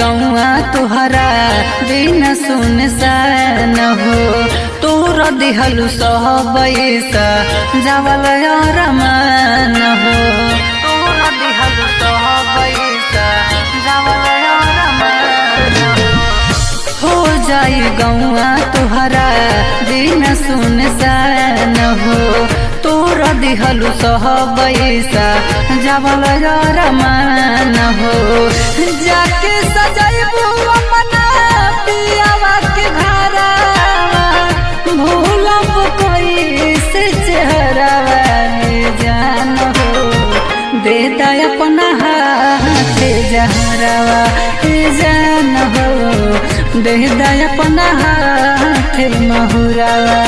गौआ तुहरा दिन सुन सान हो तोर दिहलु सहबैसा जावल रमान हो तोर दिहलु सहबैसा जावल रमान हो जाई गौआ तुहरा दिन सुन सान हो तोर दिहलु सहबैसा जावल रमान हो जाके सजैबू अपना पियावा के घरवा भूलब कोई से चेहरावा जान हो दे दा अपना हाथ जहरावा जान हो दे दा अपना हाथ महुरावा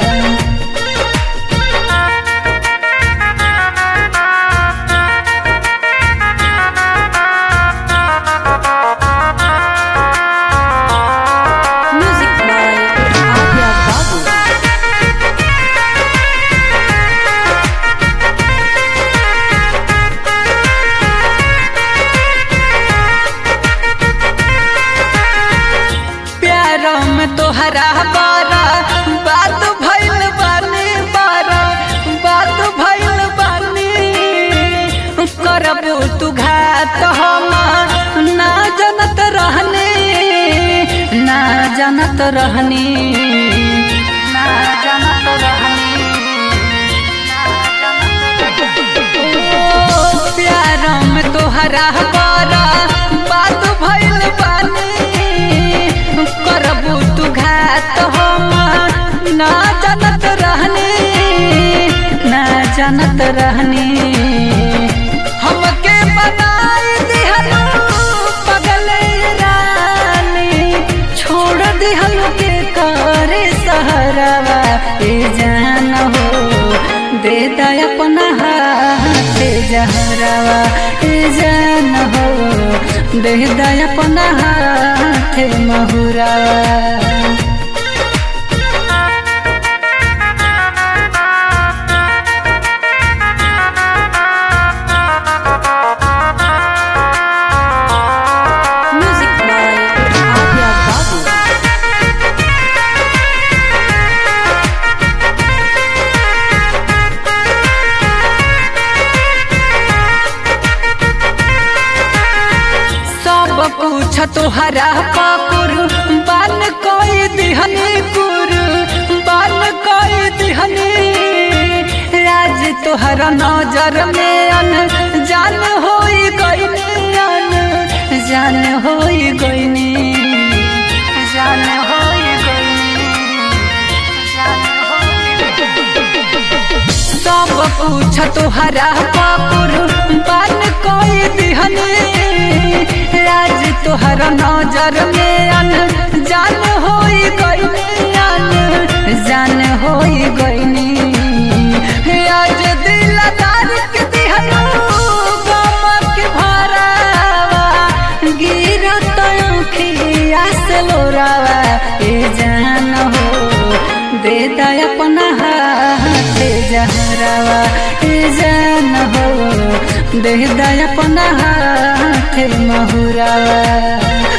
Music by Arya Babu. प्यार में तोहरा बारा बात भइल बानी बारा बात भइल बानी करबू तू घात हम ना जनत रहनी ना जनत रहनी ना जनत रहनी ओ प्यार में तोहरा बारा बात भइल बानी करबू तू घात हम ना जानत रहनी ना जानत रहनी हमके बनाई दिहलू पगल रानी छोड़ दिहलू के करे सहरवा ए जान हो दे दा अपना हाथ जहरवा ए जान हो दे दा अपना हाथ महुरावा Music by Arya Babu. सब कुछ तोहरा पाकुर बन कोई दिहनी कुर बन कोई दिहनी राज तोहरा नजर में अन जान होई गईनी अन जान होई गईनी जान होई गईनी जान होई सब कुछ तोहरा पाकुर बन कोई दिहनी राज तोहरा नजर में अन जान होई गईनी अन जान होई गईनी आज दिलदार के दिहनु गम के भरावा गिरत आँखिया से लोरावा ए जान हो दे दा अपना हाथ जहरावा ए जान हो दे दा अपना हाथ महुरावा